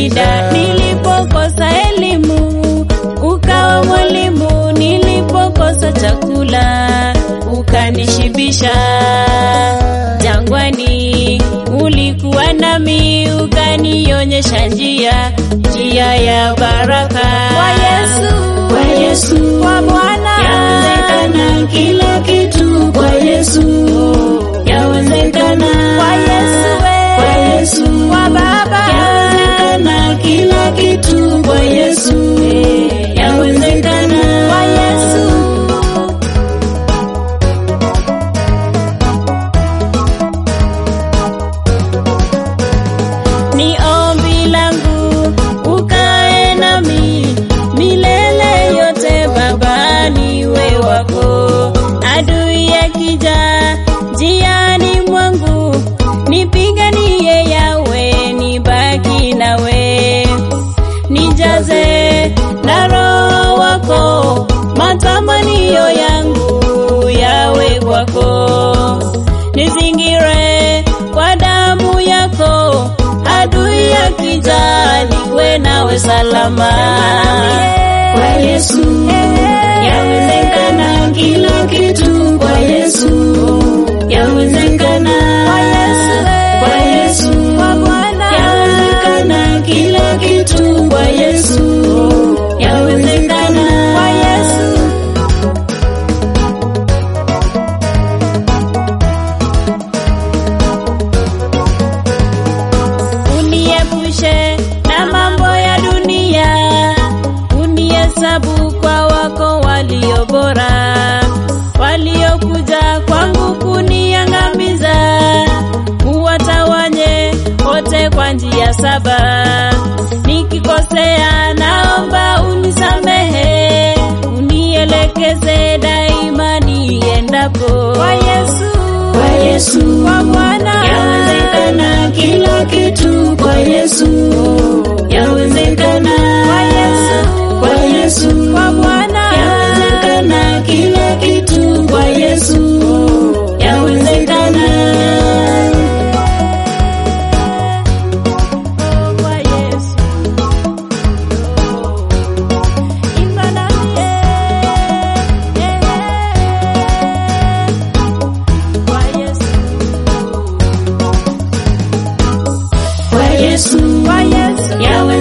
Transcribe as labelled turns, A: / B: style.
A: shida nilipokosa elimu, ukawa mwalimu nilipokosa chakula, ukanishibisha jangwani, ulikuwa nami ukanionyesha njia, njia ya baraka.
B: Kwa Yesu,
A: kwa Yesu,
B: kwa Bwana,
A: yawezekana kila kitu kwa Yesu, yawezekana
B: kwa Yesu, we,
A: kwa Yesu,
B: kwa Baba,
A: yawezekana kila kitu kwa Yesu, yawezekana
B: kwa Yesu.
A: ni ombi langu ukae nami milele yote Baba, niwe wako. Adui akija njiani mwangu, nipiganie yawe, nibaki nawe, nijaze na roho wako, matamanio yangu yawe kwako, nizingire kwa damu yako, adui akija niwe nawe salama. Kwa Yesu yawezekana kila kitu, kwa Yesu yawezekana,
B: Kwa Yesu, we,
A: kwa Yesu
B: kwa Bwana,
A: yawezekana kila kitu, kwa Yesu yawezekana,
B: kwa Yesu.
A: uniepushe na mambo ya dunia, unihesabu kwa wako walio bora, waliokuja kwangu kuniangamiza, uwatawanye wote kwa njia saba. Nikikosea naomba unisamehe, unielekeze daima niendapo.
B: Kwa Yesu,
A: Kwa Yesu,
B: kwa Bwana,
A: yawezekana kila kitu kwa Yesu, yawezekana
B: kwa Yesu,
A: kwa Yesu,
B: kwa Bwana,
A: yawezekana kila kitu kwa Yesu, yawezekana
B: kwa Yesu. Imba nami, eh, eh, eh. Kwa Yesu,
A: kwa Yesu,
B: kwa Yesu,
A: yawe